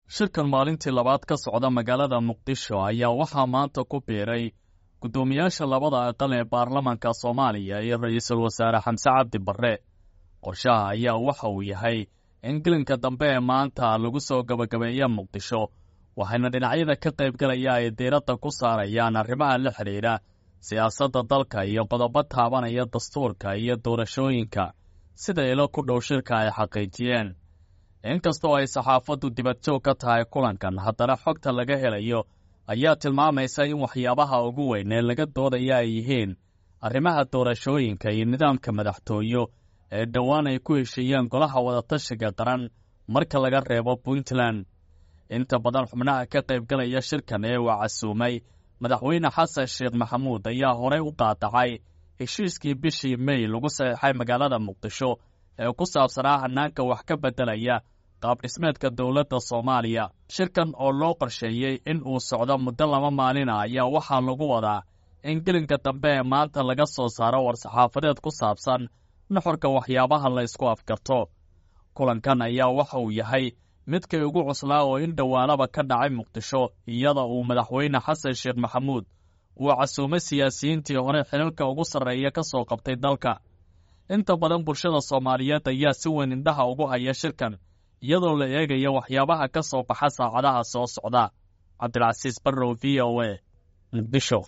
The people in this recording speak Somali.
shirkan maalintii labaad ka socda magaalada muqdisho ayaa waxaa maanta ku biiray guddoomiyaasha labada aqal ee baarlamaanka soomaaliya iyo ra-iisul wasaare xamse cabdi barre qorshaha ayaa waxa uu yahay in gelinka dambe ee maanta lagu soo gabagabeeya muqdisho waxayna dhinacyada ka qaybgalaya ay diiradda ku saarayaan arrimaha la xidhiidha siyaasadda dalka iyo qodobo taabanaya dastuurka iyo doorashooyinka sida ilo ku dhow shirka ay xaqiijiyeen inkastoo ay saxaafaddu dibadjoog ka tahay kulankan haddana xogta laga helayo ayaa tilmaamaysa in waxyaabaha ugu weyn ee laga doodaya ay yihiin arrimaha doorashooyinka iyo nidaamka madaxtooyo ee dhowaan ay ku heshiiyeen golaha wadatashiga qaran marka laga reebo puntland inta badan xubnaha ka qaybgalaya shirkan ee uu casuumay madaxweyne xasan sheekh maxamuud ayaa horey u qaadacay heshiiskii bishii mey lagu saxiixay magaalada muqdisho ee ku saabsanaa hanaanka wax ka beddelaya qaabdhismeedka dowladda soomaaliya shirkan oo loo qorsheeyey in uu socdo muddo laba maalina ayaa waxaa lagu wadaa in gelinka dambe ee maanta laga soo saaro war-saxaafadeed ku saabsan nuxurka waxyaabaha la ysku afgarto kulankan ayaa waxa uu yahay midkay ugu cuslaa oo in dhowaanaba ka dhacay muqdisho iyada uu madaxweyne xasan sheekh maxamuud uu casuumay siyaasiyiintii hore xilalka ugu sarreeya ka soo qabtay dalka inta badan bulshada soomaaliyeed ayaa si weyn indhaha ugu haya shirkan iyadoo la eegaya waxyaabaha ka soo baxa saacadaha soo socda cabdilcasiis barrow v o a muqdisho